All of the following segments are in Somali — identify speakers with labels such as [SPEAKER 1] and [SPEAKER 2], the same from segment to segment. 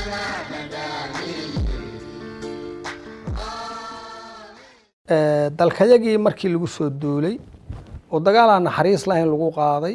[SPEAKER 1] dalkayagii markii lagu soo duulay oo dagaalaan naxariis lahayn lagu qaaday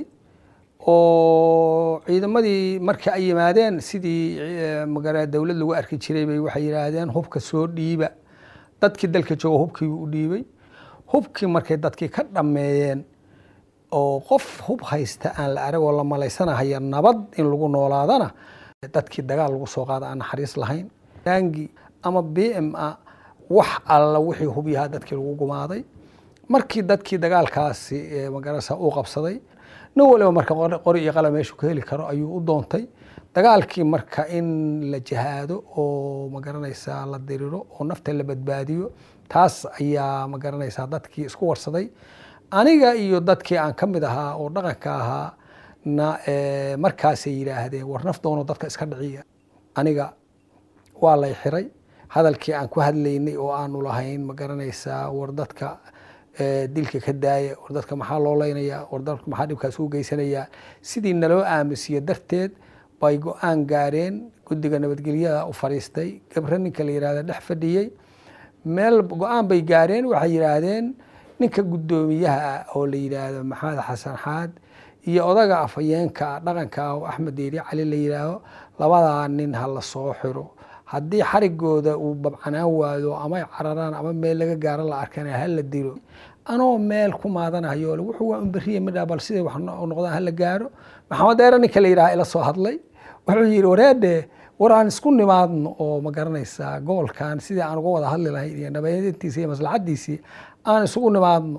[SPEAKER 1] oo ciidamadii markii ay yimaadeen sidii magara dowlad lagu arki jiray bay waxay yidhaahdeen hubka soo dhiiba dadkii dalka jooga hubkii u dhiibay hubkii markay dadkii ka dhammeeyeen oo qof hub haysta aan la arag oo la malaysanahaya nabad in lagu noolaadana dadkii dagaal lagu soo qaada aan naxariis lahayn daangi ama b m a wax alla wixii hub yahaa dadkii lagu gumaaday markii dadkii dagaalkaasi magarasa uu qabsaday nin waliba marka qori iyo qala meeshu ka heli karo ayuu u doontay dagaalkii marka in la jihaado oo magaranaysaa la diriro oo nafta la badbaadiyo taas ayaa magaranaysaa dadkii isku warsaday aniga iyo dadkii aan ka mid ahaa oo dhaqanka ahaa na markaasay yidhaahdeen war nafdoono dadka iska dhiciya aniga waa lay xiray hadalkii aan ku hadlaynay oo aanu lahayn ma garanaysaa war dadka dilka ka daaya war dadka maxaa loo leynaya war dadka maxaa dhibkaas u geysanayaa sidii naloo aamusiye darteed bay go-aan gaareen guddiga nabadgelyada u fadhiistay gabre ninka la yihahda dhex fadhiyey meel go-aan bay gaareen waxay yidhaahdeen ninka guddoomiyaha ah oo la yidhaahdo maxamed xasan xaad iyo odaga afhayeenka dhaqanka ah oo axmed deeri cali la yidhaaho labadaa nin ha la soo xiro haddii xarigooda uu babcanaan waado amay cararaan ama meel laga gaaro la arkana hala dilo anoo meel ku maadanayo wuxuu waa unberiye midha bal siday wax noqdaan hala gaaro maxamed deere ninka la yidhaha ila soo hadlay wuxuu yidhi wareedhe war aan isku nimaadno oo ma garanaysaa gobolkan sidii aan uga wada hadli lahayn iyo nabadeyntiisa iyo maslaxadiisii aan isugu nimaadno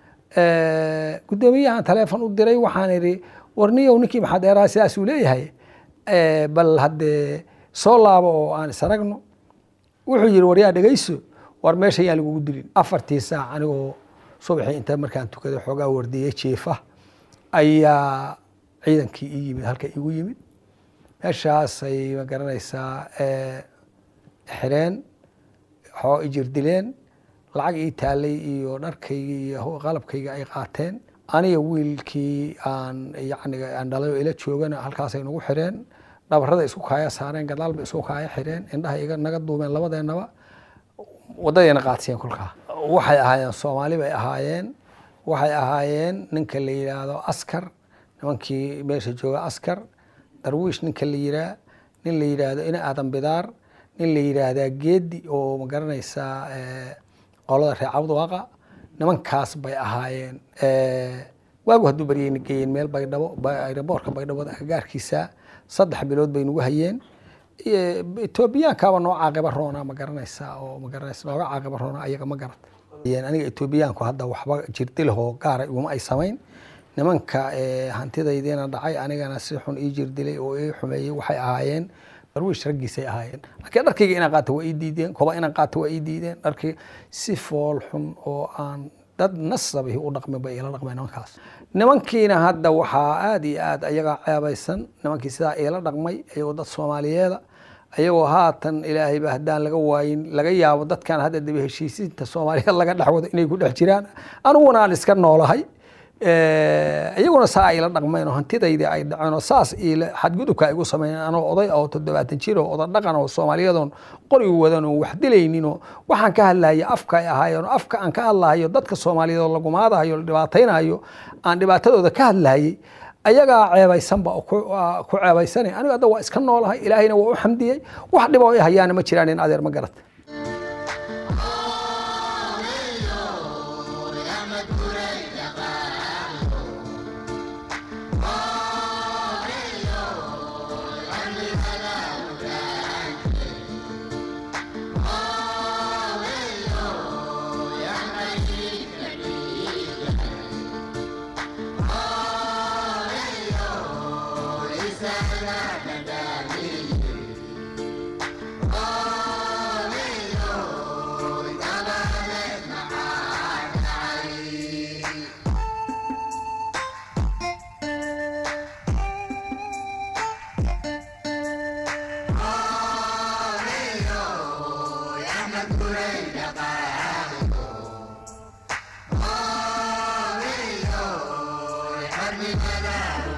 [SPEAKER 1] guddoomiyahan taleefon u diray waxaan idhi warniyow ninkii maxamed deeraha sidaasuu leeyahay bal haddee soo laabo oo aan isaragno wuxuu yihi waryaa dhegeyso war meesha yaan lagugu dilin afartii saac anigoo subaxii inta markaan tukaday xoogaa wardiyey jiifa ayaa ciidankii ii yimid halka igu yimid meeshaasay ma garanaysaa xireen xoo ijir dileen lacag ii taalay iyo dharkayga iyo qalabkayga ay qaateen aniga wiilkii aan yani aan dhalay oo ila joogana halkaasay nagu xireen dhabarada isku kaaya saareen gadaalba isku kaaya xireen indhaha iga naga duumeen labadeenaba wadadayna qaadsiyen kolkaa waxay ahaayeen soomaali bay ahaayeen waxay ahaayeen ninka la yidhaahdo askar nimankii meesha jooga askar darwiish ninka la yiraa nin la yidhaahdo ina aadan bidaar nin la yidhaahdaa geedi oo ma garanaysaa qolada reer cabdwaaqa nimankaas bay ahaayeen waagu hadduu baryeyna geeyeen meel baydhabo aeroboorka baydhabo agagaarkiisa saddex bilood bay nagu hayeen etoobiyaankaaba noo caaqiba roona ma garanaysaa oo ma garanaysa nooga caaqiba roona ayaga ma garata aniga etoobiyaanku hadda waxba jirdilahoo gaara iguma ay samayn nimanka hantidaydiina dhacay anigana si xun ii jirdilay oo ii xumeeyey waxay ahaayeen darwiish raggiisay ahaayeen laakiin dharkayga inaan qaato waa ii diideen koba inaan qaato waa ii diideen dharkii si fool xun oo aan dad nasabihi u dhaqmin bay ila dhaqmeen nimankaas nimankiina hadda waxaa aada iyo aad ayagaa ceebaysan nimankii sidaa iila dhaqmay ayagoo dad soomaaliyeeda ayagoo haatan ilaahayba haddaan laga waayin laga yaabo dadkan hadda daba heshiisiinta soomaaliyeed laga dhexwado inay ku dhex jiraan aniguna aan iska noolahay iyaguna saa ayla dhaqmeen oo hantidaydii ay dhaceen oo saas xadgudubka ay igu sameeyeen anoo oday oo toddobaatan jir oo oda dhaqan oo soomaaliyadoon qorigu wadan oo wax dilayninoo waxaan ka hadlahaya afka ay ahaayeen oo afka aan ka hadlahayo dadka soomaaliyeed oo lagumaadahayo la dhibaataynayo aan dhibaatadooda ka hadlahayay ayagaa ceebaysanba ku ceebaysanay aniga hadda waa iska noolahay ilaahayna waa u xamdiyey wax dhibo i hayaana ma jiraan in adeer ma garata
[SPEAKER 2] Oh,